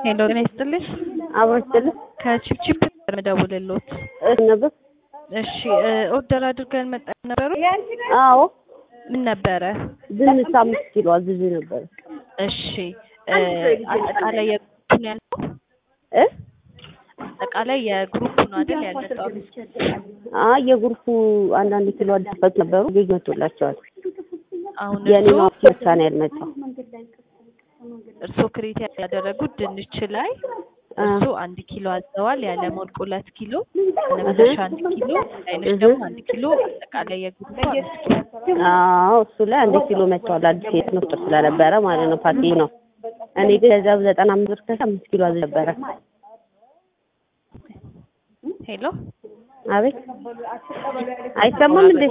ሄሎ ጤና ይስጥልኝ። አብሮ ይስጥልኝ። ከቺፕቺፕ መደውልልዎት። እሺ ነበር። እሺ ኦርደር አድርገን መጣን ነበሩ። አዎ ምን ነበረ? ድንች አምስት ኪሎ አዝዤ ነበር። እሺ እ አጠቃላይ የግሩፕ ነው ያልነው? እ አጠቃላይ የግሩፕ ነው አይደል ያልመጣው? አይ የግሩፑ አንዳንድ ኪሎ አዲስ ነበሩ ልጅ መቶላቸዋል። አሁን የኔ እርስዎ ነው ብቻ ነው ያልመጣው። እርስዎ ክሬት ያደረጉት ድንች ላይ አ እሱ አንድ ኪሎ አዘዋል። ያለሞልቅ ሁለት ኪሎ ነፍሰሻ አንድ ኪሎ አይነሽ ደግሞ አንድ ኪሎ አጠቃላይ የግሩፕ አምስት ኪሎ አዎ እሱ ላይ አንድ ኪሎ መጥቷል። አዲስ የት ነው ስለነበረ ማለት ነው ፓርቲ ነው። እኔ ግን ከዛ ዘጠና አምስት ብር ከዛ አምስት ኪሎ አዝዤ ነበረ። ሄሎ አቤት አይሰማም እንዴ?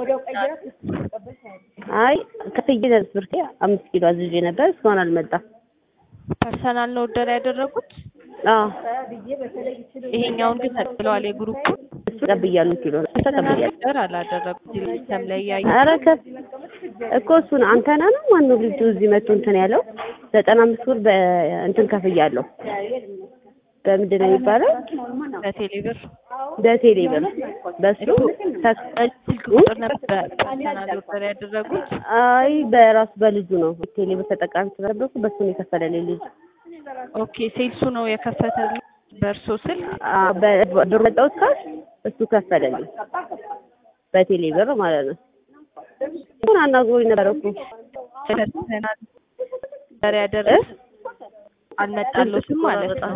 አይ ከፍዬ ብር አምስት ኪሎ አዝዤ ነበር እስካሁን አልመጣም። ፐርሰናል ነው ኦርደር ያደረጉት። አዎ ይሄኛውን ግን ተቀብለዋል። የግሩፑን እሱ ተቀብያለሁ ኪሎ ነው ተቀብያለሁ። ኦርደር አላደረጉት። ሲስተም ላይ ያዩ ኧረ ከፍ እኮ እሱን አንተና ነው ማነው ልጁ እዚህ መቶ እንትን ያለው ዘጠና አምስት ብር በእንትን ከፍያለሁ። በምንድን ነው የሚባለው? በቴሌብር በቴሌ ብር በሱ ተክ- ስልክ ቁጥር ነበር ፐርሰናል ኦርደር ያደረጉት። አይ በራሱ በልጁ ነው ቴሌ ብር ተጠቃሚ ስለነበርኩ በሱ ነው የከፈለልኝ ልጁ። ኦኬ ሴልሱ ነው የከፈተልኝ በእርሶ ስልክ። አ በ- ብር መጣሁት ካሽ እሱ ከፈለልኝ በቴሌ ብር ማለት ነው። እሱን አናግሮኝ ነበር እኮ ፐርሰናል ኦርደር ያደረጉት አልመጣሎትም ማለት ነው።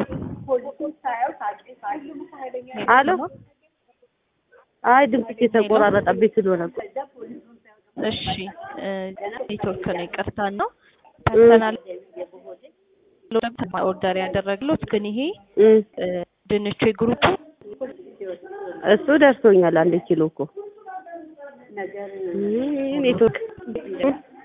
አሎ አይ ድምፅሽ የተቆራረጠብኝ ስለሆነ እኮ እሺ እ ኔትወርክ ነው ይቅርታ ነው። ፐርሰናል ኦርደር ያደረግሎት ግን ይሄ እም እ ድንቹ የግሩፑ እሱ ደርሶኛል አንድ ኪሎ እኮ እም ኔትወርክ